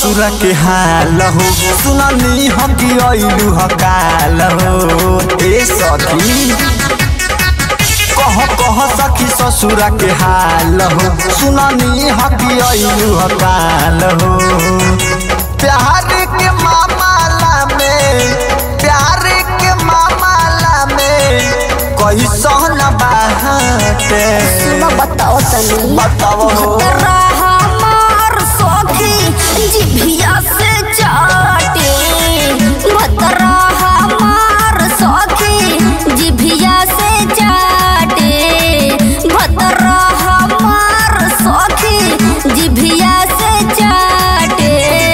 ससुर के हाल हो सुननी हम कि अइलू हकाल हो ए सखी कह कह सखी ससुर के हाल हो सुननी हम कि अइलू हकाल हो प्यार के मामला में प्यार के मामला में कैसन बाटे सुनो बताओ तनी बताओ भतरा हमार सखी जिभिया से चाटे भतरा हमार सखी जिभिया से चाटे भतरा हमार सखी जिभिया से चाटे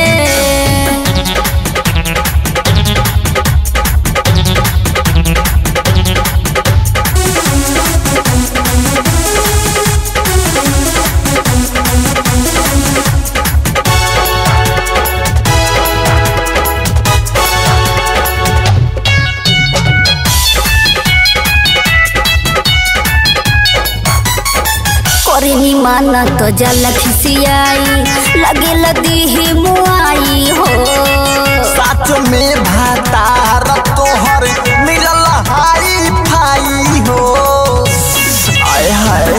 करेनी माना तो जल खिसियाई लगे लदी ही मुआई हो साथ में भातार तोहर मिलल हाई फाई हो आय हाय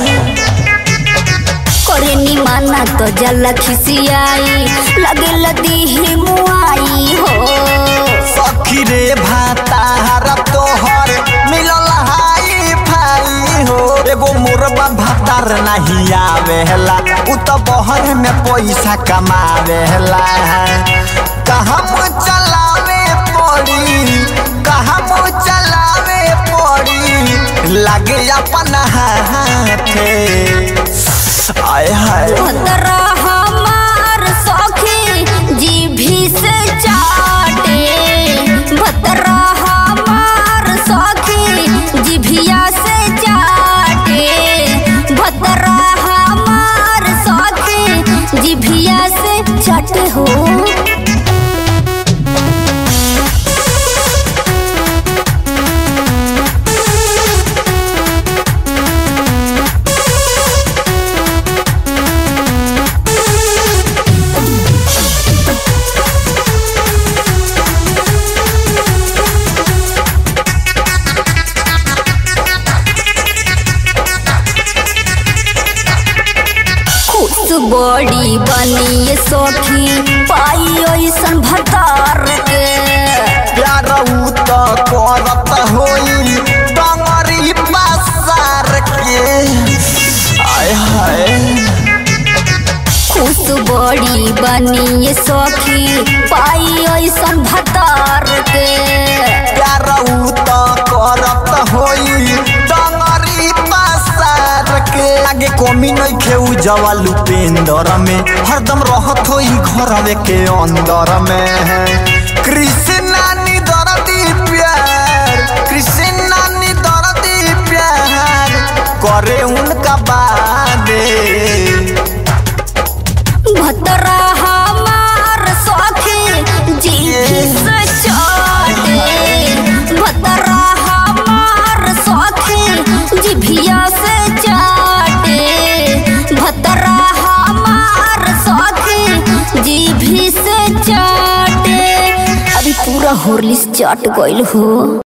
करेनी माना तो जल खिसियाई लगे लदी ही मुआई हो सखी रे भातार तोहर मिलल हाई फाई हो एगो मुरबा भातार नहीं आवेला उ तो बहर में पैसा कमावेला कहाँ चलावे पड़ी कहाँ चलावे पड़ी लागे अपन हाथे आय हाय भतरा हमार सखी जीभी से चाटे भतरा हमार सखी जिभिया से चाटे भतरा हमार सखी जिभिया से चाटे हो खुश बड़ी बनी सखी पाई ऐसन भतार के प्यार उ त करत होई डंगरी पसार के आय हाय खुश बड़ी बनी सखी पाई ऐसन भतार के प्यार उ त करत होई डंगरी पसार के आगे कमी नहीं खेऊ जवा लुपेंदर में हरदम रहत होई घरवे के अंदर में कृष्णा नी दरदी प्यार कृष्णा नी दरदी प्यार करे उनका बादे भतरा हमार सखी जीभी से चाटे भतरा हमार सखी जिभिया से चाटे भतरा हमार सखी जीभी से चाटे अभी पूरा होरलिस चाट गइल हो